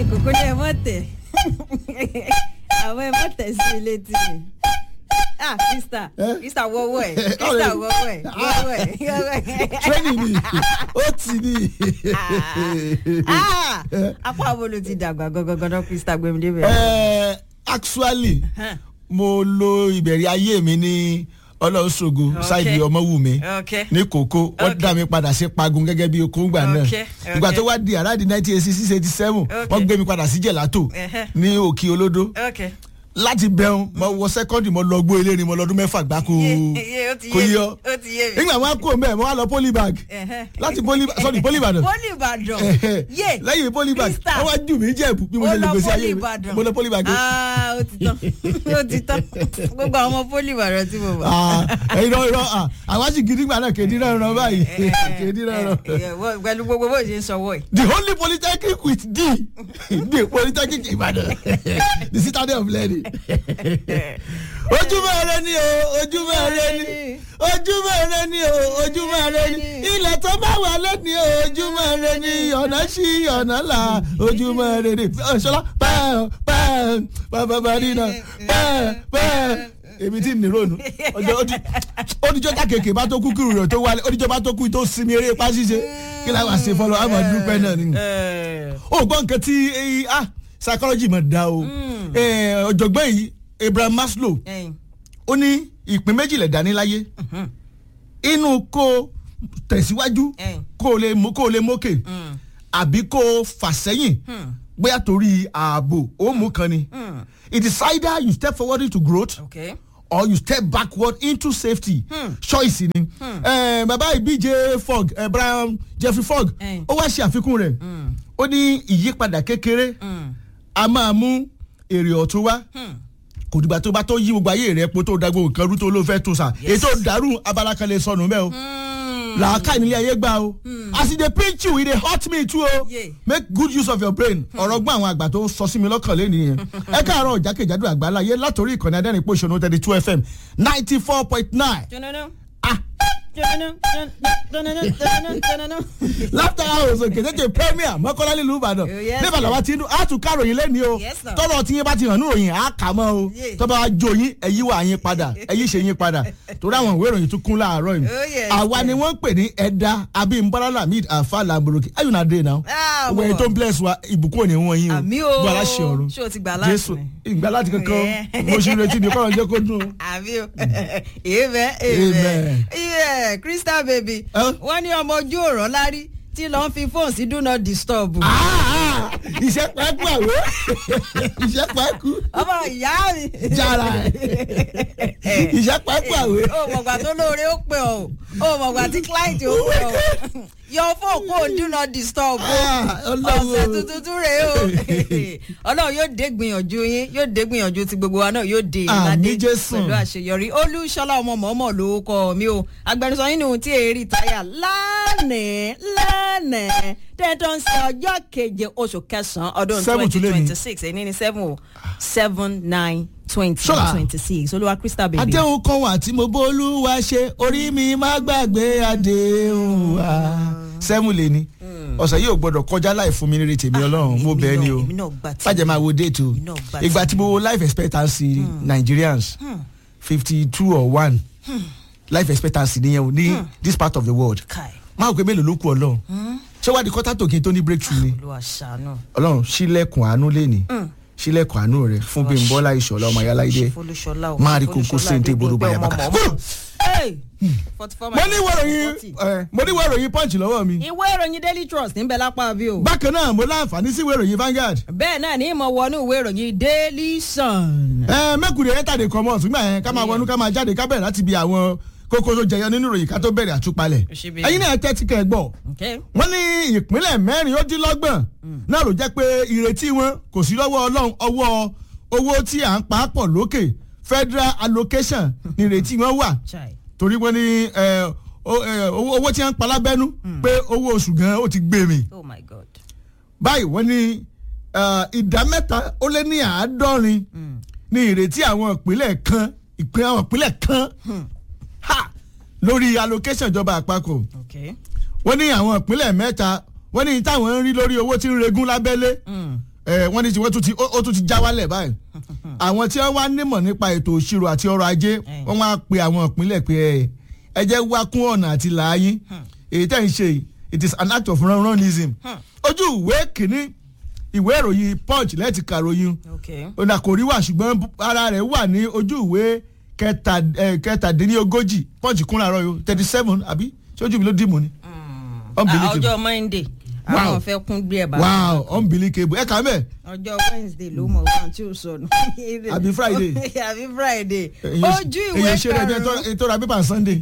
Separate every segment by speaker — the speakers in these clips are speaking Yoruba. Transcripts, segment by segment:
Speaker 1: kòkó ní ẹ mọ̀ tẹ̀ àwọn ẹ mọ̀ tẹ̀ sí ilé tì mí ah krista
Speaker 2: Eh?
Speaker 1: krista wọ́wọ́ ẹ̀ krista wọ́wọ́ ẹ̀ wọ́wọ́ ẹ̀ wọ́wọ́ ẹ̀
Speaker 2: training ni ó ti ní.
Speaker 1: ah apá àwọn ló ti dàgbà gangan krista gbẹmí débẹ̀.
Speaker 2: Eh, actually
Speaker 1: Huh.
Speaker 2: mo lo ìbẹ̀rẹ̀ ayé mi ní ọlọ́ṣogo
Speaker 1: Okay.
Speaker 2: ṣáìdì ọmọwùmí
Speaker 1: Okay.
Speaker 2: ní kòkó wọ́n
Speaker 1: Okay.
Speaker 2: dá mi padà sí pagun gẹ́gẹ́ bí okòǹgbà náà
Speaker 1: Okay,
Speaker 2: ìgbà
Speaker 1: okay.
Speaker 2: tó wá di around nineteen eighty six eighty seven
Speaker 1: Okay.
Speaker 2: wọ́n gbé mi padà sí jẹ̀látò
Speaker 1: Ẹhẹ́.
Speaker 2: ní òkè olódó
Speaker 1: ok
Speaker 2: láti bẹ̀rùn mo wọ sẹ́kọ́ndì mo lọ gbó eléyìí mo lọ́dún mẹ́fà gbáko
Speaker 1: Yé, yé, ó ti
Speaker 2: kò
Speaker 1: yé mi,
Speaker 2: yọ
Speaker 1: ó ti yé mi.
Speaker 2: nígbà wọn kó mẹ́ẹ̀ mo wá lọ polybag
Speaker 1: Ẹhẹ́.
Speaker 2: láti poly sorry polybag
Speaker 1: poli ìbàdàn yé
Speaker 2: lẹ́yìn polybag
Speaker 1: Krista.
Speaker 2: wọ́n wá jù mí jẹ́ bí mo
Speaker 1: ó
Speaker 2: ṣe lè
Speaker 1: lọ
Speaker 2: gbèsè
Speaker 1: poli
Speaker 2: ayé mi
Speaker 1: ìbàdàn
Speaker 2: mo lọ polybag.
Speaker 1: ah ó ti tán ó ti tán gbogbo àwọn ọmọ poli ìbàdàn tí mo bá.
Speaker 2: Ah, irọ́ irọ́ ah, àwa sì gidi gbà náà kéde náà ràn báyìí kéde náà ràn.
Speaker 1: pẹ̀lú gbogbo bó ṣe ń sọwọ́ ẹ̀.
Speaker 2: the only polytechnic with d the polytechnic Ìbàdàn the citadel of learning. ojúmọ́ rẹ ni o ojúmọ́ rẹ ni ojúmọ́ rẹ ni o ojúmọ́ rẹ ni ilẹ̀ tó bá wà lẹ́ni o ojúmọ́ rẹ ni ọ̀nà sí ọ̀nà là ojúmọ́ rẹ ni ṣọlá pẹ́ẹ́ pẹ́ẹ́ pàpàpàdínà pẹ́ẹ́ pẹ́ẹ́ èmi tí ní ronú ọjọ́ oníjọ́ jákèké bá tó kú kúrò rẹ̀ tó wálé oníjọ́ bá tó kú tó sinmi eré ipá ṣíṣe kí la wá ṣe fọlọ́ àmọ́ dúpẹ́ náà ni. ó gbọ́ nǹkan tí eh, ah psychology mọ̀ dá o Eh, ọ̀jọ̀gbọ́n yìí Abraham Maslow ó ní ìpín méjìlẹ̀ dání láyé inú kó o tẹ̀síwájú
Speaker 1: Eh.
Speaker 2: kó o lè mú kó o lè mókè àbí kó o fà sẹ́yìn bóyá torí ààbò ó mú kan ni it is either you step forward into growth
Speaker 1: ok
Speaker 2: or you step backward into safety choice ni Eh, bàbá ìbíje Fogg eh, Brian Jeffrey Fogg
Speaker 1: Eh.
Speaker 2: ó wá ṣe àfikún rẹ̀ ó ní ìyípadà kékeré a máa mú èrè ọ̀tún wá kò dìgbà tó bá tó yí gbogbo ayé rẹ po tó da gbogbo nǹkan rú tó ló fẹ́ tó sà èyí tó dàrú abala kan lè sọnù bẹ́ẹ̀ o làákà nílé ayé gbà o as e dey pinch you e dey hurt me too o
Speaker 1: Yeah.
Speaker 2: make good use of your brain ọ̀rọ̀ gbọ́n àwọn àgbà tó sọ sí mi lọ́kàn lẹ́nu yẹn ẹ káàárọ̀ jákèjádò àgbáláyé látòrí ìkànnì adẹ́rìn pòṣónú thirty two fm ninety four point nine
Speaker 1: jọ̀nọ́nà
Speaker 2: ah
Speaker 1: jọ̀nọ́nà jọ̀nọ́nà jọ̀nọ́nà jọ̀nọ́nà.
Speaker 2: láfta house òkè tètè premier mọ́kànlá nílùú ìbàdàn
Speaker 1: Oh, yes,
Speaker 2: níbàdàn wa ti ń dún á tún káròyìn lẹ́ni o
Speaker 1: Yes, sir.
Speaker 2: tọ́lọ̀ tí yín bá ti hàn ní òyìn á kà mọ́ o
Speaker 1: Yeah.
Speaker 2: tọ́ba wa jó yín ẹ̀yí wà yín padà ẹ̀yí ṣe yín padà torí àwọn ìwé ìròyìn tún kún láàárọ̀ yìí
Speaker 1: Oh, yes,
Speaker 2: àwa
Speaker 1: sir.
Speaker 2: ni wọ́n ń pè ní ẹ̀dá abimbola lamid afa lamboroki how you na dey now
Speaker 1: Ah,
Speaker 2: gbogbo ẹni
Speaker 1: mo-
Speaker 2: tó ń bless wa ìbùkún òní wọn yín o
Speaker 1: Àmì o.
Speaker 2: gbọ́ aláṣẹ ọ̀run
Speaker 1: Ṣé o ti gbà láti
Speaker 2: jésù
Speaker 1: ni?
Speaker 2: ìgbà láti kankan
Speaker 1: Yeah.
Speaker 2: mo ṣe retí ni kọ́ńtà jẹ́ kó dùn o.
Speaker 1: àbí o amen
Speaker 2: Amen.
Speaker 1: amen yeah crystal baby
Speaker 2: Huh?
Speaker 1: wọ́n ní ọmọ ojú ọ̀rọ̀ lárí tí lọ́n fi fóònù sí do not disturb.
Speaker 2: Ah, ah, iṣẹ́ pẹ́ẹ́kú àwọ̀ iṣẹ́ pẹ́ẹ́kú
Speaker 1: ọmọ ìyá mi.
Speaker 2: jára ẹ̀ iṣẹ́ pẹ́ẹ́kú àwọ̀.
Speaker 1: o mọ̀gbà tó lóore ó pè ọ́ o mọ̀gbà tí client ó pè ọ́ yọ fóònù kó o do not disturb o
Speaker 2: Ah, Ọlọ́run o.
Speaker 1: ọ̀sẹ̀ tuntun tún rèé o ọlọ́run yóò dé gbìyànjú yín yóò dé gbìyànjú ti gbogbo wa náà yóò dé
Speaker 2: Àmín
Speaker 1: ìlàdé
Speaker 2: Jésù.
Speaker 1: pẹ̀lú àṣeyọrí olúṣọlá ọmọ mọ̀ọ́mọ̀ ló kọ́ mi o agbẹnusọ yín nù tí èrì táyà lánàá lánàá tẹ́tọ́ ń ṣe ọjọ́ keje oṣù kẹsàn-án ọdún
Speaker 2: Seven
Speaker 1: twenty
Speaker 2: tún lé ní.
Speaker 1: twenty six èyí ní seven o seven nine twenty
Speaker 2: Ṣọ́ra.
Speaker 1: twenty six olúwa crystal baby.
Speaker 2: àdéhùn kan wà tí mo bólúwa ṣe orí mi má gbàgbé àdéhùn wa. sẹ́mu lè ní ọ̀sẹ̀ yìí ò gbọ́dọ̀ kọjá láì fún mi nírí tèmi ọlọ́run mo
Speaker 1: èmi
Speaker 2: bẹ́ẹ̀ ni
Speaker 1: náà-
Speaker 2: o
Speaker 1: èmi náà gbà tí-
Speaker 2: fàjẹ́ máa wo déètì o
Speaker 1: èmi náà gbà
Speaker 2: ìgbà
Speaker 1: tí-
Speaker 2: tí mo wo life expectancy Nigerians fifty two or one life expectancy nìyẹn o ní this part of the world
Speaker 1: kai
Speaker 2: máa gbé mélòó ló kù ọlọ́run ṣé wàá di kọ́tà tòkè tó ní breakthrough ni
Speaker 1: olúwa ṣàánú.
Speaker 2: ọlọ́run sílẹ̀kùn àánú lẹ́ni sílẹ̀kùn àánú rẹ̀ fún Bímbọ́lá Ìṣọ̀lá ọmọ ayáláyé
Speaker 1: folúṣọlá o
Speaker 2: máa rí kókó sí ní tèbúrú báyà bàkà. mo ní ìwé ìròyìn ẹ, mo ní ìwé ìròyìn punch lọ́wọ́ mi
Speaker 1: ìwé ìròyìn daily trust níbẹ̀ lápá bí o.
Speaker 2: bákan náà mo láǹfààní sí ìwé ìròyìn Vanguard
Speaker 1: bẹ́ẹ̀ náà ní ìmọ̀ wọnú ìwé ìròyìn daily sun.
Speaker 2: ẹ mẹ́kùnrin ẹ̀ tàdé kọ́mọ̀ ṣùgbọ́n ẹ̀ ká máa wọnú ká máa jáde ká bẹ̀rẹ̀ láti bi àwọn kókó tó jẹyọ nínú ìròyìn ká tó bẹ̀rẹ̀ àtúpalẹ̀
Speaker 1: Òṣèbí.
Speaker 2: ẹ̀yin náà tẹ́tí kẹ́ ẹ gbọ́
Speaker 1: Okay.
Speaker 2: wọ́n ní ìpínlẹ̀ mẹ́rin ó dín lọ́gbọ̀n náà ló jẹ́ pé ìrètí wọn kò sí lọ́wọ́ ọlọ́run ọwọ́ owó tí à ń pa á pọ̀ lókè federal allocation ní ìrètí wọn wà
Speaker 1: Chai.
Speaker 2: torí wọ́n ní ẹ, o- ẹ, owó owó tí wọ́n ń pa lábẹ́nú pé owó oṣù gan ó ti gbé mi
Speaker 1: oh my god.
Speaker 2: báyìí wọ́n ní ẹ, ìdá mẹ́ta ó lé ní àádọ́rin ní ìrètí àwọn ìpínlẹ̀ kan ìpín àwọn ìpínlẹ̀ kan ha, lórí allocation ìjọba àpapọ̀
Speaker 1: okay.
Speaker 2: wọ́n ní àwọn ìpínlẹ̀ mẹ́ta wọ́n ní táwọn ń rí lórí owó tí ń regún lábẹ́lé ẹ wọ́n ní tiwọn tún ti ó ó tún ti já wálẹ̀ báyìí àwọn tí wọ́n wá nímọ̀ nípa ètò òṣìrò àti ọrọ̀ ajé wọ́n wá pe àwọn ìpínlẹ̀ pé ẹ ẹ jẹ́ wá kún ọ̀nà àti làáyín èyí tẹ̀ ń ṣe yìí, it is an act of runrunism ojú ìwé kìíní ìwé ìròyìn punch lẹ́ẹ̀tì kàròyìn
Speaker 1: okay.
Speaker 2: ọ̀nà kò rí wà ṣùgbọ́n ara rẹ̀ wà ní ojú ìwé kẹta eh, kẹtàdínlógójì punch kún láàárọ̀ yìí thirty seven àbí ṣojú mi ló dìmú ni.
Speaker 1: Ah,
Speaker 2: unbelievable
Speaker 1: ọjọ́ monday
Speaker 2: Wow.
Speaker 1: àwọn fẹ́ kún gbé ẹ̀ bá
Speaker 2: wow unbelievable ẹ kà á mẹ́
Speaker 1: ọjọ́ wednesday ló mọ̀ wá tí ó sọnù.
Speaker 2: Àbí Friday?
Speaker 1: àbí friday ojú ìwé
Speaker 2: èyí ṣe rẹ̀ bí
Speaker 1: karùn-ún
Speaker 2: ètò ra pépà sunday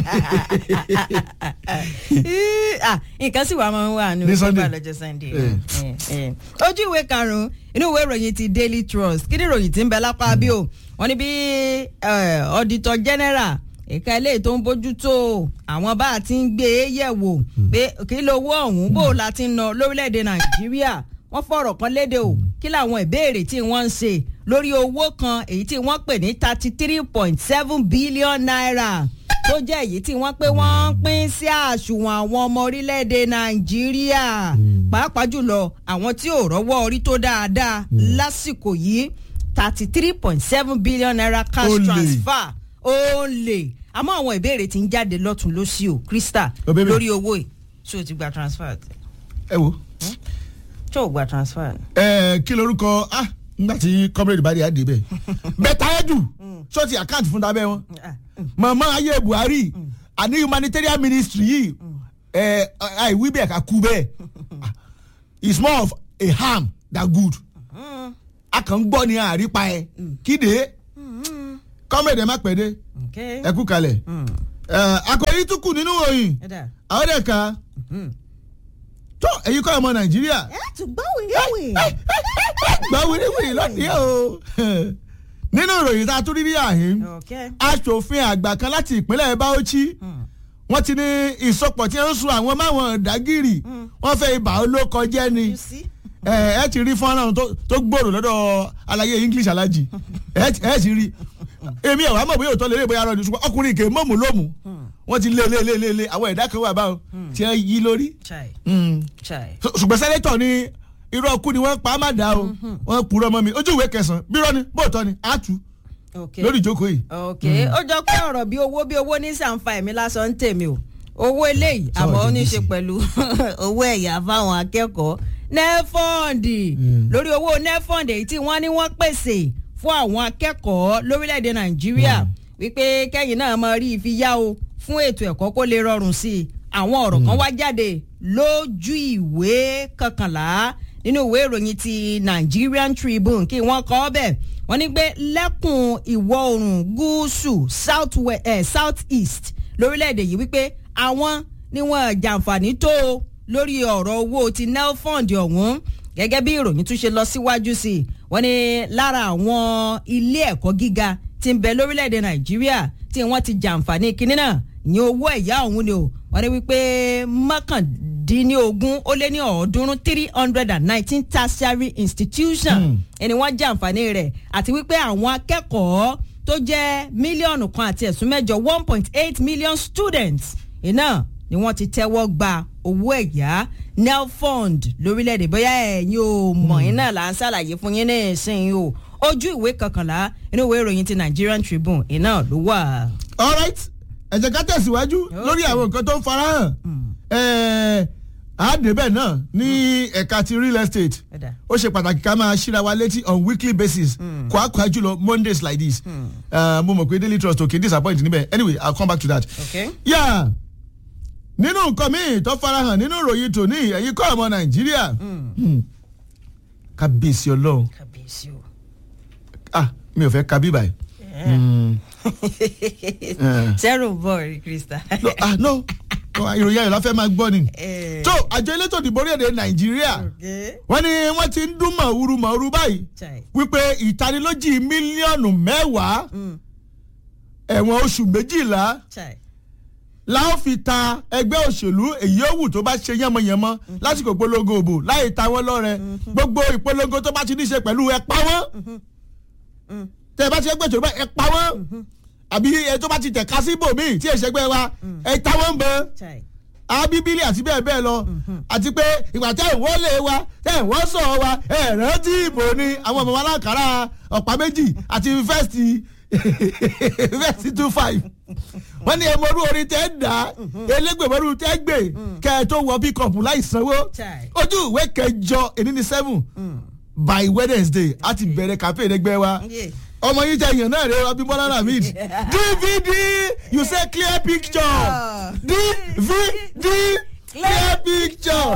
Speaker 1: Ah, nǹkan sì wà máa ń wà ní
Speaker 2: Ní
Speaker 1: ojú
Speaker 2: Sunday.
Speaker 1: ìwé lọ́jọ́ sunday
Speaker 2: Eh.
Speaker 1: Eh, eh. ojú ìwé karùn-ún inú ìwé ìròyìn ti daily trust kí ni ìròyìn ti ń bẹ lápá bí o wọ́n ní bí eh, auditor general ẹ̀ka eléyìí tó ń bójú tó àwọn bá a ti ń gbé e yẹ̀ wò pé kí lówó ọ̀hún bó o la ti ń ná lórílẹ̀‐èdè nàìjíríà wọ́n fọ̀rọ̀ kan léde o kí làwọn ìbéèrè tí wọ́n ń ṣe lórí owó kan èyí tí wọ́n pè ní thirty three point seven billion naira tó jẹ́ èyí tí wọ́n pé wọ́n ń pín sí àṣùwọ̀n àwọn ọmọ orílẹ̀-èdè nàìjíríà pàápàá jùlọ àwọn tí ò rọ́wọ́ orí tó dáadáa lásìkò yìí thirty three point seven billion naira cash
Speaker 2: Olè.
Speaker 1: transfer ó lè àmọ́ àwọn ìbéèrè tí ń jáde lọ́tún lọ́sí o krista
Speaker 2: Oh, baby.
Speaker 1: lórí owó yìí ṣé o ti gba transfer
Speaker 2: ẹ wo
Speaker 1: ṣé o gba transfer ni.
Speaker 2: ẹ kí lorúkọ ah nígbà tí comrade bá dé àdé bẹ́ẹ̀ bẹ́ẹ̀ta ẹ̀dù ṣọ́ọ̀tì àkáǹtì fún tabẹ́ wọn
Speaker 1: Ah,
Speaker 2: màmá ayé buhari àní humanitarian ministry yìí ẹ àìwí bẹ́ẹ̀ ká kú bẹ́ẹ̀ it's more of a harm than good a kàn ń gbọ́ ní àrípa ẹ̀ kíde comrade ẹ má pẹ́ dé
Speaker 1: okay.
Speaker 2: ẹ kú kalẹ̀ ẹ akọ̀yí tún kù nínú òyìn
Speaker 1: ẹ dà.
Speaker 2: àwọn dẹ̀ ka tó èyí kọ́ ọmọ nàìjíríà
Speaker 1: ẹ tún gbọ́ wíwíwí.
Speaker 2: gbọ́ wíríwírí lọ́dí o nínú ìròyìn tá a tún rí ní àhín
Speaker 1: okay.
Speaker 2: aṣòfin àgbà kan láti ìpínlẹ̀ bauchi wọ́n ti ní ìsopọ̀ tí ń sun àwọn máwọn dágìrì wọ́n fẹ́ ibà olóko jẹ́ ni
Speaker 1: you see.
Speaker 2: ẹ ẹ ti rí fọ́nrán tó tó gbòòrò lọ́dọ̀ àlàyé english alájì ẹ ti- ẹ ti rí èmi ẹ̀ wá mọ̀ bóyá òótọ́ lè rí bóyá rọ ni ṣùgbọ́n ọkùnrin kè mọ̀mù lómù wọ́n ti lé lé lé lé lé àwọn ẹ̀dá kan wà báwọn tí ẹ yí lórí.
Speaker 1: chai
Speaker 2: Mm.
Speaker 1: chai.
Speaker 2: Ṣù- ṣùgbọ́n sẹ́nẹ́tọ̀ ni irú ọkú ni wọ́n pa á má dá o wọ́n purọ́ mọ́ mi ojú ìwé kẹsàn-án bírọ́ ni bóòtọ́ ni á tu
Speaker 1: okay.
Speaker 2: lórí ìjókòó yìí.
Speaker 1: ok ó jọ pé ọ̀rọ̀ bí owó bí owó ní sàǹfà ẹ̀mí lásán ń tèmi o owó eléyìí
Speaker 2: Sọ̀rọ̀
Speaker 1: àmọ́ ó ní í
Speaker 2: jẹ́
Speaker 1: ṣe
Speaker 2: gbèsè.
Speaker 1: pẹ̀lú owó ẹ̀yà fáwọn akẹ́kọ̀ọ́ nefọ́ǹdì lórí owó nefọ́ǹdì èyí tí wọ́n ní wọ́n pèsè fún àwọn akẹ́kọ̀ọ́ lórílẹ̀‐èdè nàìjíríà wípé kẹ́yìn náà máa rí ifi yá o fún ètò ẹ̀kọ́ kó lè rọrùn sí i àwọn ọ̀rọ̀ kan wá jáde lójú ìwé kọkànlá nínú ìwé ìròyìn ti Nigerian Tribune kí wọ́n kọ ọ́ bẹ́ẹ̀ wọ́n ní pé lẹ́kùn ìwọ̀ oòrùn gúúsù south west eh, south east lórílẹ̀‐èdè yìí wípé àwọn ni wọ́n jàǹfààní tó o lórí ọ̀rọ̀ owó ti nelfund ọ̀hún gẹ́gẹ́ bí ìròyìn tún ṣe lọ síwájú sí i wọ́n ní lára àwọn ilé ẹ̀kọ́ gíga tí ń bẹ lórílẹ̀‐èdè nàìjíríà tí wọ́n ti jàǹfààní kinní náà ìyẹn owó ẹ̀yá ọ̀hún ni o wọ́n ní wípé mọ́kàndínlógún ó lé ní ọ̀ọ́dúnrún three hundred and nineteen tertiary institution ẹni wọ́n jàǹfààní rẹ̀ àti wípé àwọn akẹ́kọ̀ọ́ tó jẹ́ mílíọ̀nù kan àti ẹ̀sùn mẹ́jọ one point eight million students iná ni wọ́n ti tẹ́wọ́ gba owó ẹ̀yá nelfund lórílẹ̀‐èdè bóyá ẹ̀yin ò mọ̀ iná là ń ṣàlàyé fún yín ní ìsìn o ojú ìwé kọkànlá inú ìwé ìròyìn ti Nigerian Tribune iná ló wà.
Speaker 2: alright ẹ jẹ́ ká tẹ̀síwájú lórí àwọn nǹkan tó ń farahàn ẹ̀ẹ́ àádébẹ̀ náà ní ẹ̀ka ti real estate
Speaker 1: Ẹ̀dá.
Speaker 2: ó ṣe pàtàkì ká máa ṣíra wa létí on weekly basis kwakwa jùlọ mondays like this Eh, mo mọ̀ pé daily trust òkè disappoint níbẹ̀ anyway i'll come back to that.
Speaker 1: Okay.
Speaker 2: yeah nínú nǹkan míì tó farahàn nínú ìròyìn tòní ẹ̀yìn kọ́ ọmọ nàìjíríà Hmm. kábíyèsí ọlọ́run
Speaker 1: kàbíyèsí o.
Speaker 2: ah mi ò fẹ́ ka bíbà yìí. Hmm. Eh.
Speaker 1: zero ball krista.
Speaker 2: no ah no Oh, ìròyìn ayọ̀ la fẹ́ máa gbọ́ ni.
Speaker 1: Eh.
Speaker 2: tó àjọ elétò ìdìbò orílẹ̀-èdè nàìjíríà
Speaker 1: Okay.
Speaker 2: wọ́n ní wọ́n ti ń dún mọ̀ọ́rú mọ̀ọ́rú báyìí
Speaker 1: Chai.
Speaker 2: wípé ìtanilójì mílíọ̀nù mẹ́wàá ẹ̀wọ̀n oṣù méjìlá
Speaker 1: Chai.
Speaker 2: la ó fi ta ẹgbẹ́ òṣèlú èyí ó wù tó bá ṣe yánmọ́yánmọ́ lásìkò ìpolongo òbò láì ta wọ́n lọ́rẹ gbogbo ìpolongo tó bá ti ní ṣe pẹ̀lú ẹ pa wọ́n tẹ ẹ bá ti ẹgbẹ́ òṣèlú bá ẹ pa wọ́n àbí ẹ tó bá ti tẹ̀ka sí ibòmíì tí èsègbè wa ẹ ta wọ́n bọ́
Speaker 1: Chai.
Speaker 2: abíbílì àti bẹ́ẹ̀ bẹ́ẹ̀ lọ àti pé ìgbà tẹ́ ìwọ́ lé wa tẹ́ ìwọ́ sọ̀ wa ẹ̀ rántí ìbò ni àwọn ọmọ alákàrà ọ̀pá méjì àti fẹ́ẹ̀sì fẹ́ẹ̀sì two five wọ́n ní ẹmọ́rú orin tẹ́ ń dà elégbèmọ́rú tẹ́ gbè kẹ́ ẹ tó wọ pickup láì sanwó
Speaker 1: Chai.
Speaker 2: ojú ìwé kẹjọ èní ní seven by wednesday a ti bẹ̀rẹ̀ campaign ẹgbẹ́ wa
Speaker 1: Yeah.
Speaker 2: ọmọ yìí jẹ èèyàn náà rẹ abimbola ramid dvd you say clear picture dvd clear picture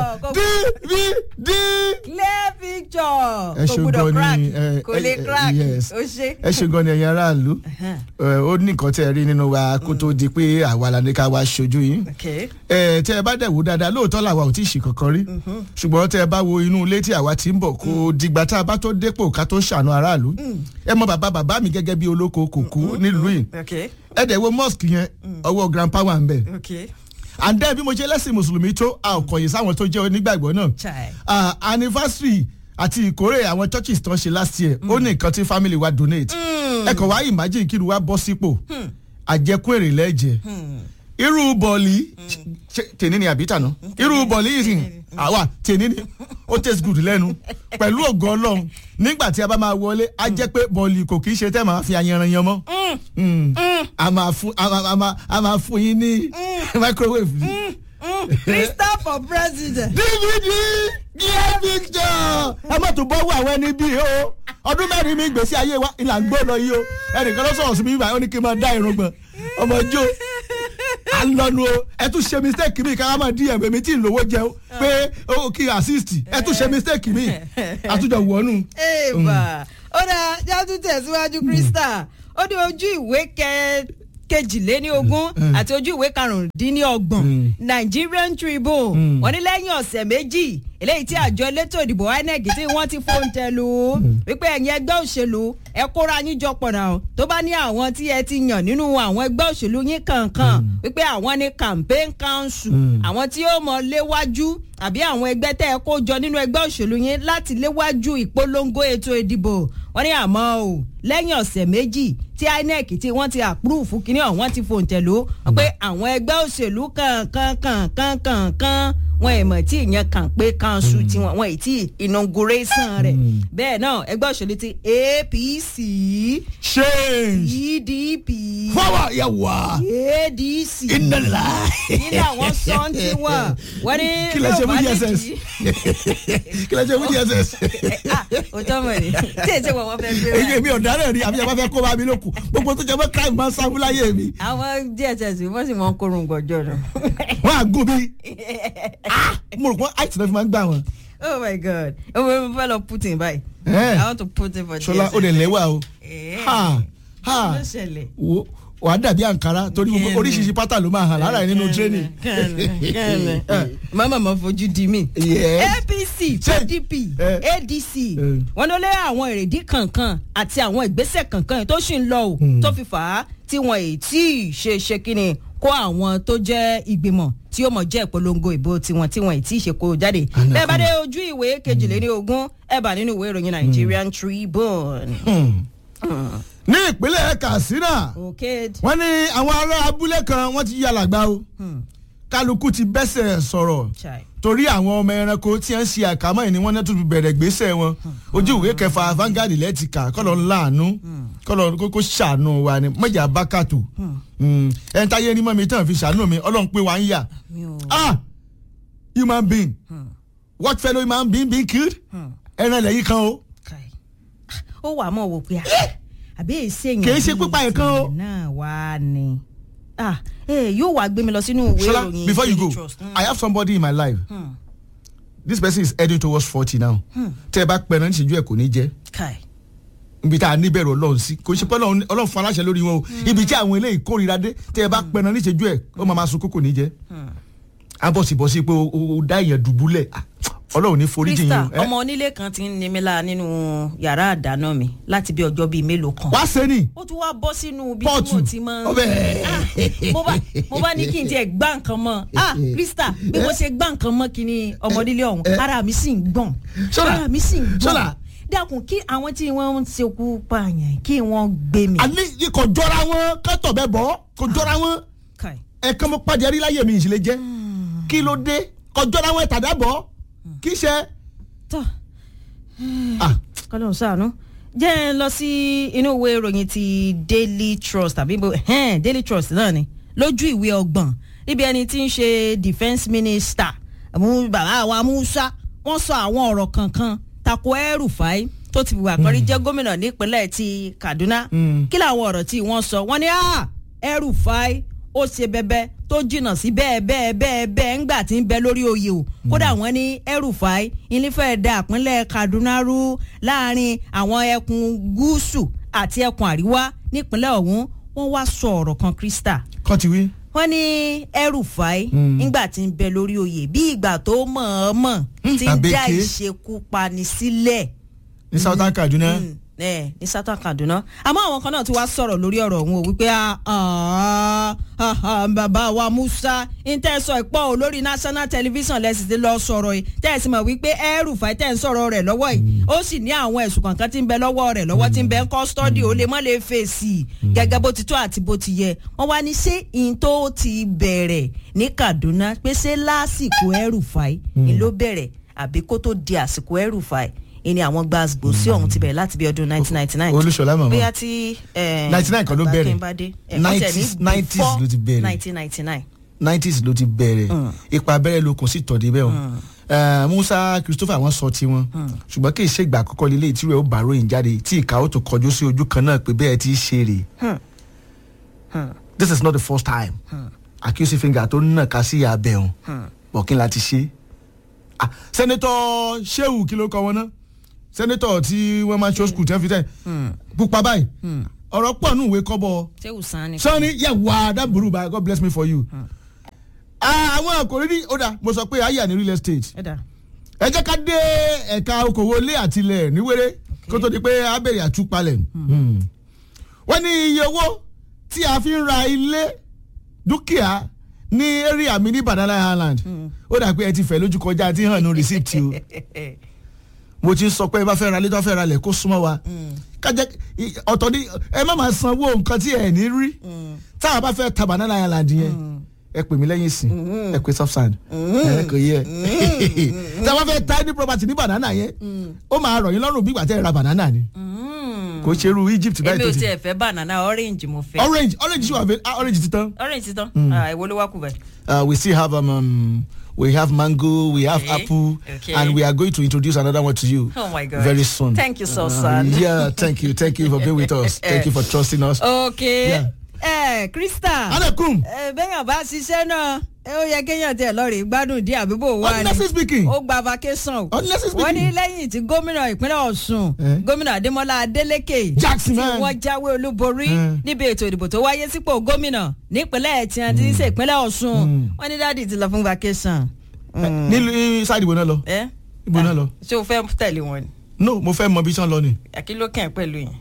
Speaker 2: dvd.
Speaker 1: clear picture
Speaker 2: ẹ
Speaker 1: kò
Speaker 2: ṣe
Speaker 1: gbúdọ̀
Speaker 2: gan
Speaker 1: crack
Speaker 2: ni ẹ
Speaker 1: kò lè
Speaker 2: ẹ-
Speaker 1: crack
Speaker 2: yes.
Speaker 1: ó ṣe.
Speaker 2: ẹ ṣe gan ni ẹ̀yin aráàlú ẹ, ó ní nǹkan tẹ́ ẹ rí nínú wa kó tó di pé àwa la ní ká wá ṣojú yín
Speaker 1: Okay.
Speaker 2: ẹ tẹ́ ẹ bá dẹ̀ wò dáadáa lóòótọ́ làwa ò tí ì ṣe kankan rí ṣùgbọ́n tẹ́ ẹ bá wo inú ilé tí àwa ti ń bọ̀ kó dìgbà tá a bá tó dépò ká tó ṣàánú aráàlú ẹ mọ bàbá bàbá mi gẹ́gẹ́ bí olóko kòkó nílùú yìí
Speaker 1: Okay.
Speaker 2: ẹ dẹ̀ wo mosque yẹn ọwọ́ grandpa wà ń bẹ̀
Speaker 1: Okay.
Speaker 2: and then bí mo ṣe lẹ́sìn mùsùlùmí tó a ò kọ̀yìn sáwọn tó jẹ́ onígbàgbọ́ náà
Speaker 1: Chai.
Speaker 2: Ah, anniversary àti ìkórè àwọn churches tó ń ṣe last year ó ní nǹkan tí family wa donate ẹ kàn wá imagine kí ni wá bọ́ sípò àjẹkù èrè lẹ́jẹ̀ irú bọ̀ọ̀lì ṣe tèní ni àbí tàná irú bọ̀ọ̀lì yìí sìn àwa tèní ni ó taste good lẹ́nu pẹ̀lú ògo ọlọ́run nígbà tí a bá máa wọlé á jẹ́ pé bọ̀ọ̀lì kò kì í ṣe tẹ́ máa fi ayanran yan mọ́ Mm. a máa fún a máa- a máa- a máa fún yín ní microwave ni.
Speaker 1: Crystal for president.
Speaker 2: dvd clear picture ẹ má tún bọ́wọ́ àwọn ẹni bíi o ọdún mẹ́rin mi gbèsè ayé wa ìlà ń gbọ́ lọ yìí o ẹnìkan ló sọ̀rọ̀ sí mi báyìí ó ní kí n máa dá irun gbọ̀n ọmọ jó à ń lọnu o ẹ tún ṣe mistake mi ká má dí ẹ̀mí mi tí ì lówó jẹun pé ó kí assist ẹ tún ṣe mistake mi àtúnjọ wọnú.
Speaker 1: Eva ó dáa jáde tẹ̀síwájú Crystal ó ní ojú ìwé kẹ kejìléníogún àti ojú ìwé karùndínlọ́gbọ̀n Nigerian Tribune wọ́n ní lẹ́yìn ọ̀sẹ̀ méjì eléyìí tí àjọ elétò ìdìbò INEC tí wọ́n ti fóúntẹ̀ lù ú wípé ẹ̀yin ẹgbẹ́ òṣèlú ẹ kóra yín jọ pọ̀ náà tó bá ní àwọn tí ẹ ti yàn nínú àwọn ẹgbẹ́ òṣèlú yín kankan wípé àwọn ní campaign council àwọn tí ó mọ léwájú àbí àwọn ẹgbẹ́ tẹ́ ẹ kó jọ nínú ẹgbẹ́ òṣèlú yín láti léwájú ìpolongo ètò ìdìbò wọ́n ní àmọ́ o lẹ́yìn ọ̀sẹ̀ méjì tí INEC tí wọ́n ti àpúrúfù kínní ọ̀hún ti fòǹtẹ̀ lò ó pé àwọn ẹgbẹ́ òṣèlú kankan kankan kankan wọn ẹ̀ mọ̀ tí ìyẹn kàn pé kanṣu tiwọn wọn ì tí inauguration rẹ̀ bẹ́ẹ̀ náà ẹgbẹ́ òṣèlú ti APC
Speaker 2: change
Speaker 1: PDP
Speaker 2: fọwọ́ yẹ wá
Speaker 1: ADC
Speaker 2: iná la.
Speaker 1: nínú àwọn sọ́ńtì wọn wọ́n ní
Speaker 2: kí lẹ ṣe fún dss kí lẹ ṣe fún dss.
Speaker 1: òótọ́ mọ̀ ni tí èsì wọn wọ́n fẹ́ gbé
Speaker 2: èyí
Speaker 1: wá.
Speaker 2: èmi ọ̀daràn rí àbí ẹ bá fẹ́ kó bá mi lókun gbogbo tó jẹ mọ́ crime máa ń sáfún láyé mi
Speaker 1: àwọn dss wọ́n sì mọ kórun gbọ́jọ́ nù.
Speaker 2: wọ́n á gún mi Ah, mo rò pé àìsàn náà fi máa ń gbà wọ́n.
Speaker 1: oh my god mo mo fẹ́ lọ putin báyìí
Speaker 2: Eh.
Speaker 1: i want to put in for dss.
Speaker 2: ṣọlá ó lè lẹ́wà o
Speaker 1: Eh.
Speaker 2: ha
Speaker 1: kí
Speaker 2: ha
Speaker 1: ló ṣẹlẹ̀.
Speaker 2: wo wàá dàbí àǹkárá torí gbogbo
Speaker 1: Kẹ́ni.
Speaker 2: oríṣiríṣi pátá ló máa hàn lára ẹ̀ nínú training.
Speaker 1: kẹ́ni kẹ́ni mama ma fojú di mí.
Speaker 2: Yes.
Speaker 1: apc
Speaker 2: Ṣé-
Speaker 1: pdp
Speaker 2: Eh.
Speaker 1: adc
Speaker 2: Eh.
Speaker 1: wọn ló lé àwọn èrèdí kankan àti àwọn ìgbésẹ̀ kankan yìí tó sì ń lọ o tó fi fà á tí wọn èyí tí ì ṣe ṣe kíni kó àwọn tó jẹ́ ìgbìmọ̀ tí ó mọ̀ jẹ́ ìpolongo ìbò tiwọn tí wọn èyí tí ì ṣe kó jáde.
Speaker 2: Àná
Speaker 1: bẹ́ẹ̀ bá
Speaker 2: kan.
Speaker 1: dé ojú ìwé kejìléní ogún ẹ̀ bá nínú ìwé ìròyìn Nigerian Tribune.
Speaker 2: ní ìpínlẹ̀ katsina
Speaker 1: okay.
Speaker 2: wọ́n ní àwọn ará abúlé kan wọ́n ti yàrá gbá o kálukú ti bẹ́sẹ̀ sọ̀rọ̀
Speaker 1: Chai.
Speaker 2: torí àwọn ọmọ ẹranko tí wọ́n ń ṣe àkámọ́ ẹ̀ ni wọ́n náà tún bẹ̀rẹ̀ gbèsè wọn ojú ìwé kẹfà Vanguard lẹ́tìkà kọ́lọ̀ ńláàánú kọ́lọ̀ kókó ṣàánú wa ni mọ̀jà bákàtù ẹni táyé ní mọ́mi tán fi ṣàánú mi ọlọ́run pé wà ń yà
Speaker 1: mi ò.
Speaker 2: ah human being what fellow human being being killed ẹran ilẹ̀ yìí kan o
Speaker 1: Kai. ó wà mọ̀ wò pé àbí èsì èèyàn
Speaker 2: Kì í ṣe pípa ẹ̀kan o.
Speaker 1: náà wá ni Ah, eh, yóò wá gbé mi lọ sínú ìwé
Speaker 2: Shola
Speaker 1: ìròyìn
Speaker 2: before you
Speaker 1: Daily
Speaker 2: go
Speaker 1: Trust. Mm.
Speaker 2: I have somebody in my life this person is heading towards forty now tẹ́ ẹ bá pẹ̀rẹ̀ níṣẹ́jú ẹ̀ kò ní jẹ́
Speaker 1: Kai.
Speaker 2: ibi tá a níbẹ̀rù ọlọ́run sí kò ṣe pé ọlọ́run ọlọ́run fún aláṣẹ lórí wọn o ibi tí àwọn eléyìí kórìíra dé tẹ́ ẹ bá pẹ̀rẹ̀ níṣẹ́jú ẹ̀ ó máa ma sun kókò ní jẹ́ abọ́sibọ́sí pé o- o o dá èèyàn dùbúlẹ̀ Ah, ọlọ́run ní foríjì yín
Speaker 1: Krista
Speaker 2: o ẹ
Speaker 1: ọmọ onílé kan ti ń ní mi lára nínú yàrá àdáná mi láti bí ọjọ́ bíi mélòó kan
Speaker 2: wá sẹ́ni
Speaker 1: ó tún wá bọ́ sínú ibi tí
Speaker 2: pọ́ọ̀tù
Speaker 1: mo ti máa ń
Speaker 2: ọbẹ̀
Speaker 1: Ah, mo bá mo bá ní kí n tiẹ̀ gbá nǹkan mọ́ ah Krista bí mo ṣe gbá nǹkan mọ́ kí ni ọmọdélé ọ̀hún
Speaker 2: Eh.
Speaker 1: ara mi sì ń gbọ̀n
Speaker 2: Ṣọ́la,
Speaker 1: ara mi sì ń gbọ̀n
Speaker 2: Ṣọ́la.
Speaker 1: dákun kí àwọn tí wọ́n ń ṣekú pààyàn kí wọ́n gbé mi.
Speaker 2: àní kò jọra wọn kẹ́tọ̀ bẹ́ẹ̀ bọ́ kò jọra wọn
Speaker 1: Kai.
Speaker 2: ẹ̀kan mo pàdé rí láyé mi ìṣẹ̀lẹ̀ jẹ́ kí ló dé kọjọ́ láwọn ìtàdábọ̀ kí ṣe.
Speaker 1: tọ́
Speaker 2: Ah,
Speaker 1: kọ́lọ́hún sànú jẹ́ ẹ lọ sí inú ìwé ìròyìn ti daily trust tàbí ibo ẹ̀hẹ́n, daily trust náà ni lójú ìwé ọgbọ̀n níbi ẹni tí ń ṣe defence minister mú bàbá wa musa wọ́n sọ àwọn ọ̀rọ̀ kankan tako El-Rufai tó ti wà kọ́rí jẹ́ gómìnà nípínlẹ̀ ti kaduna
Speaker 2: Mm.
Speaker 1: kí làwọn ọ̀rọ̀ tí wọ́n sọ wọ́n ní ah El-Rufai ó ṣe bẹbẹ tó jìnnà sí bẹ́ẹ̀ bẹ́ẹ̀ bẹ́ẹ̀ bẹ́ẹ̀ ńgbà tí ń bẹ lórí oyè o kódà wọ́n ní El-Rufai ilé-fẹ́ da àpínlẹ̀ Kaduna rú láàrin àwọn ẹkùn gúúsù àti ẹkùn àríwá nípínlẹ̀ ọ̀hún wọ́n wá sọ ọ̀rọ̀ kan Krista
Speaker 2: kọ́ ti wí.
Speaker 1: wọ́n ní El-Rufai
Speaker 2: Mm.
Speaker 1: ńgbà tí ń bẹ lórí oyè bí ìgbà tó mọ̀ọ́mọ̀ ti ń dá
Speaker 2: àbẹ̀kẹ́.
Speaker 1: ìṣekúpani sílẹ̀
Speaker 2: ní southern kaduna.
Speaker 1: Mm, ẹ ní sátán kaduna àmọ́ àwọn kan náà ti wá sọ̀rọ̀ lórí ọ̀rọ̀ ọ̀hún o wípé ah, ah, ah, ah, bàbá wa musa ń tẹ́ sọ ìpọ́ o lórí national television lẹ́sìn ti lọ sọ̀rọ̀ yìí tẹ́ ẹ sì mọ̀ wípé El-Rufai tẹ́ ń sọ̀rọ̀ rẹ̀ lọ́wọ́ yìí ó sì ní àwọn ẹ̀sùn kankan tí ń bẹ lọ́wọ́ rẹ̀ lọ́wọ́ tí ń bẹ ń kọ́sítọ́dì ó lè mọ́ lè fèsì gẹ́gẹ́ bó ti tó àti bó ti yẹ wọ́n wá ní ṣé ìyìn tó ti bẹ̀rẹ̀ ní kaduna pé ṣé lásìkò El-Rufai ni ló bẹ̀rẹ̀ àbí kó tó di àsìkò El-Rufai ìní àwọn gbàgbó sí ọ̀hún ti bẹ̀rẹ̀ láti bí ọdún 1999
Speaker 2: Olúṣọlá màmá.
Speaker 1: bóyá tí eh,
Speaker 2: 99 kan ló bẹ̀rẹ̀.
Speaker 1: Akínbádé, eh, wọ́n tẹ̀ ní
Speaker 2: 90s 90s ló ti bẹ̀rẹ̀.
Speaker 1: 1999
Speaker 2: nineties ló ti bẹ̀rẹ̀ ipa abẹ́rẹ́ ló kùn sí tọ̀dé bẹ́ẹ̀ o Eh, Musa Christopher wọ́n sọ tiwọn ṣùgbọ́n kì í ṣe ìgbà àkọ́kọ́ lílé tí rẹ̀ ó bá ròyìn jáde tí ìka ó tó kọjú sí ojú kan náà pé bẹ́ẹ̀ ti ṣe rè this is not the first time accusing finger tó nà ká sí abẹ́ òun bọ̀kín láti ṣe Ah, sẹ́nẹ́tọ̀ Shehu kí ló kọ wọn náà sẹ́nẹ́tọ̀ tí wọ́n máa ń show school tí wọ́n fi tẹ̀ pupa báyìí ọ̀rọ̀ pọ̀ nù ìwé kọ́bọ̀
Speaker 1: ṣé ùsàn ni.
Speaker 2: sọ́ni yẹ wá dábùrú bá God bless me for you. Ah, àwọn àkòrí ní ó dà mo sọ pé ayé àní real estate
Speaker 1: ẹ dà
Speaker 2: ẹ jẹ́ ká dé ẹ̀ka okòwò ilé àtilẹ̀ níwèrè kó tó di pé a bẹ̀rẹ̀ àtúpalẹ̀. wọ́n ní iye owó tí a fi ń ra ilé dúkìá ní area mi ní Banana Island ó dà pé ẹ ti fẹ́ lójú kọjá tí hàn ní receipt o mo ti sọ pé ẹ bá fẹ́ ra ilé tó fẹ́ ra ilẹ̀ kó súnmọ́ wa kájẹ́ ọ̀tọ̀ ní ẹ má máa sanwó nǹkan tí ẹ ní rí tá a bá fẹ́ ta Banana Island yẹn ẹ pè mí lẹ́yìn sí ẹ pè subsand ẹ kò yẹ tá a bá fẹ́ ta any property ní banana yẹn ó máa rọ̀ yín lọ́rùn bí ìgbà tẹ́ ẹ ra banana ni kò ṣe irú Egypt báyìí
Speaker 1: èmi
Speaker 2: tó
Speaker 1: ò
Speaker 2: ti
Speaker 1: tiẹ̀ fẹ́ banana orange mo fẹ́
Speaker 2: orange orange ṣì wà fẹ́ ah, orange ti tán
Speaker 1: orange ti tán Ah, èwo ló wá kù báyìí.
Speaker 2: uh, we still have um, um, we have mango we have
Speaker 1: Okay.
Speaker 2: apple
Speaker 1: Okay.
Speaker 2: and we are going to introduce another one to you
Speaker 1: Oh my God.
Speaker 2: very soon
Speaker 1: Thank you so
Speaker 2: Uh,
Speaker 1: son.
Speaker 2: yeah thank you thank you for being with us thank you for trusting us.
Speaker 1: ok
Speaker 2: Yeah.
Speaker 1: ẹ krista
Speaker 2: anakum
Speaker 1: ẹ bẹ́yàn bá ṣiṣẹ́ náà ẹ ó yẹ kéèyàn tiẹ̀ lọ rè gbádùn díẹ̀ àbíbò wa ni
Speaker 2: honestly speaking
Speaker 1: ó gba vacation o
Speaker 2: honestly
Speaker 1: wọ́n ní
Speaker 2: speaking
Speaker 1: lẹ́yìn tí gómìnà ìpínlẹ̀ Ọ̀ṣun
Speaker 2: Eh?
Speaker 1: gómìnà Adémọ́lá Adélékè
Speaker 2: Jackson
Speaker 1: tí
Speaker 2: man.
Speaker 1: wọ́n jáwé olúborí
Speaker 2: Eh.
Speaker 1: níbi ètò ìdìbò tó wáyé sípò gómìnà nípínlẹ̀ tí wọ́n ti ń ṣe ìpínlẹ̀ Ọ̀ṣun wọ́n ní dáàdì ti lọ fún vacation. Mm.
Speaker 2: nílùú sáàdì ìbò náà lọ
Speaker 1: ẹ
Speaker 2: ìbò náà lọ
Speaker 1: ṣé o fẹ́ tẹ̀lé wọn ni
Speaker 2: no mo fẹ́ mọ bí sàn lọ ni
Speaker 1: àkìlókè pẹ̀lú yẹn.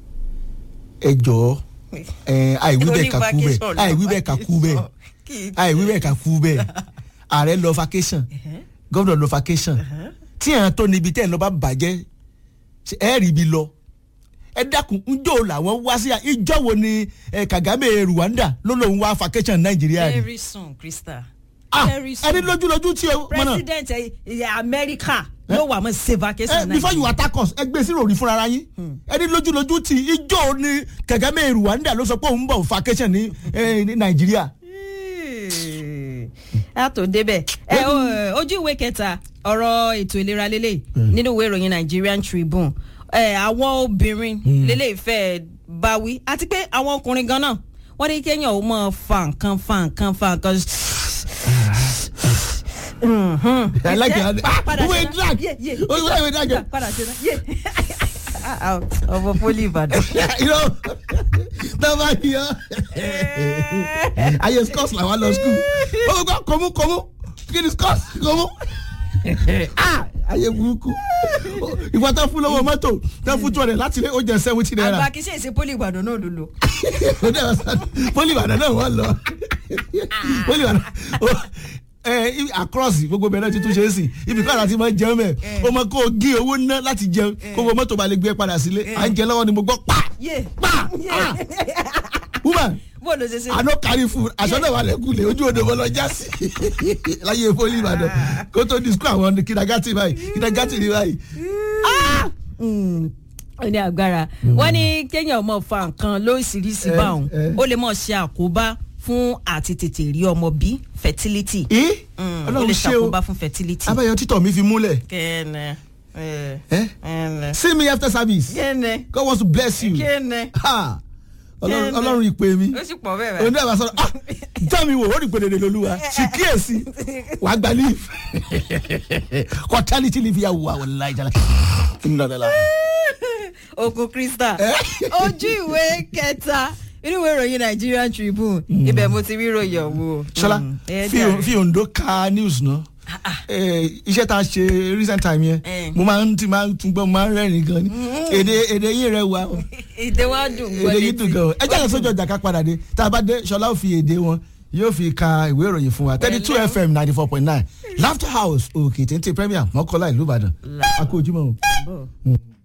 Speaker 2: ẹ jọ̀ọ́ ẹ àìwí bẹ́ẹ̀ kà kú bẹ́ẹ̀
Speaker 1: Oní vacation lọ,
Speaker 2: àìwí bẹ́ẹ̀ kà kú bẹ́ẹ̀
Speaker 1: vacation. Kì í
Speaker 2: àìwí bẹ́ẹ̀ kà kú bẹ́ẹ̀ ààrẹ lọ vacation gómìnà lọ vacation tí àwọn tó níbi tẹ́ ẹ̀ lọ bá bàjẹ́ ṣe ẹ rí ibi lọ ẹ dákun njó làwọn wá sí ìjọ wo ni eh, Kagame Rwanda ló lóun wá vacation Nàìjíríà ni
Speaker 1: very soon Krista.
Speaker 2: ah
Speaker 1: very soon.
Speaker 2: ẹni lójúlójú tí o mọ náà
Speaker 1: president ilẹ̀ Amẹ́ríkà ló wà mọ́ ṣe vacation
Speaker 2: Eh, before you attack us ẹ gbé sí ròrí fúnra ara yín ẹni lójúlójú tí ìjọ ni Kagame Rwanda ló sọ pé òun bọ̀ vacation ní eh, ní Nàìjíríà.
Speaker 1: a tó débẹ̀ ẹ o- ojú ìwé kẹta ọ̀rọ̀ ètò ìlera lélẹ̀ nínú ìwé ìròyìn Nigerian Tribune ẹ àwọn obìnrin lélẹ̀ ìfẹ́ báwí àti pé àwọn ọkùnrin gan náà wọ́n ní kéèyàn ó máa fa nǹkan fa nǹkan fa nǹkan. Mhm.
Speaker 2: I like
Speaker 1: Ẹ,
Speaker 2: it.
Speaker 1: pa- padà
Speaker 2: Who
Speaker 1: ṣe
Speaker 2: will
Speaker 1: náà.
Speaker 2: drag?
Speaker 1: Yé, yé.
Speaker 2: Who will drag?
Speaker 1: padà ṣe náà. Yé. ọmọ poli Ìbàdàn.
Speaker 2: you know tọ́ba yọ ayé scores làwọn lọ school ó gbọ́ kọ́mú kọ́mú kí ni scores kọ́mú Ah, ayé burúkú ìwọ tó fún lọ́wọ́ mọ́tò tó fún two hundred láti lé ó jẹ seventy
Speaker 1: àgbà
Speaker 2: naira
Speaker 1: kì í ṣe èsì poli Ìbàdàn náà ló lò.
Speaker 2: poli ìbàdàn náà wọ́n lọ poli ìbàdàn ó- ẹ ibi- across gbogbo bẹ̀rẹ̀ ti tún ṣe é sí ibi káàdà ti máa ń jẹun mẹ́ o mọ kó o gé owó ná láti jẹun kó o mọ́tò bá lè gbé padà sílé à ń jẹ lọ́wọ́ ni mo gbọ́ pa
Speaker 1: yé
Speaker 2: pa
Speaker 1: yé.
Speaker 2: ah woman
Speaker 1: bó ló ṣe ṣe.
Speaker 2: àná kárí fún aṣọ náà wà lẹ́kùlé ojú odò bọ́ lọ já sí láyé poli ìbàdàn kó tó di skul àwọn kìdàgátì báyìí kìdàgátì rí báyìí.
Speaker 1: Mm, ó ní agbára wọ́n ní kéèyàn mọ̀ fa nǹkan lóríṣiríṣi
Speaker 2: Eh,
Speaker 1: báwọn
Speaker 2: eh.
Speaker 1: ó lè mọ̀ ṣe àkóbá fún àti tètè rí ọmọ bí fertility.
Speaker 2: ẹ
Speaker 1: Mm, ó lè
Speaker 2: ọlọ́run ṣe o
Speaker 1: ṣàkóbá fún fertility.
Speaker 2: abẹ́yẹ títọ̀ mi fi múlẹ̀
Speaker 1: kẹ́ẹ̀nẹ̀ ẹ̀
Speaker 2: Eh?
Speaker 1: ẹ̀ẹ̀nẹ̀
Speaker 2: see me after service
Speaker 1: kẹ́ẹ̀nẹ̀
Speaker 2: God wants to bless you
Speaker 1: kẹ́ẹ̀nẹ̀
Speaker 2: Ha! Ọlọ́run-
Speaker 1: Kẹ́ẹ̀nẹ̀.
Speaker 2: ọlọ́run ìpè mi
Speaker 1: ó sì pọ̀ bẹ́ẹ̀
Speaker 2: òun
Speaker 1: báyìí.
Speaker 2: náà bá sọ̀rọ̀ ah já mi wò ó rí pèdèdè lolúwa sì kíyèsí wàá gba leave kọ́tálítì leave yà wà wọ́n láì jala ńlọdọ̀la.
Speaker 1: okun krista ojú ìwé kẹta inú ìwé ìròyìn Nigerian Tribune ibẹ̀ mo ti rí ìròyìn ọ̀hún.
Speaker 2: ṣọlá
Speaker 1: Mm, ẹ
Speaker 2: fi
Speaker 1: jàre.
Speaker 2: fi Ondo ka news náà Eh, iṣẹ́ tá a ṣe recent time yẹn
Speaker 1: Eh.
Speaker 2: mo máa ń ti máa ń tún gbọ́ mo máa ń rẹ́rìn gan ni èdè èdè yìí rẹ wà o
Speaker 1: èdè wa dùn gbọ́
Speaker 2: èdè yìí dùn gan o ẹ jáde sójú ọjà ká padà dé tá a bá dé ṣọlá ò fi èdè wọn yóò fi ka ìwé ìròyìn fún wa thirty two
Speaker 1: Pẹ̀lẹ́.
Speaker 2: fm ninety four point nine laughter house òkè téńté premier mọ́kànlá ìlú ìbàdàn a kú ojúmọ́ o.
Speaker 1: létí.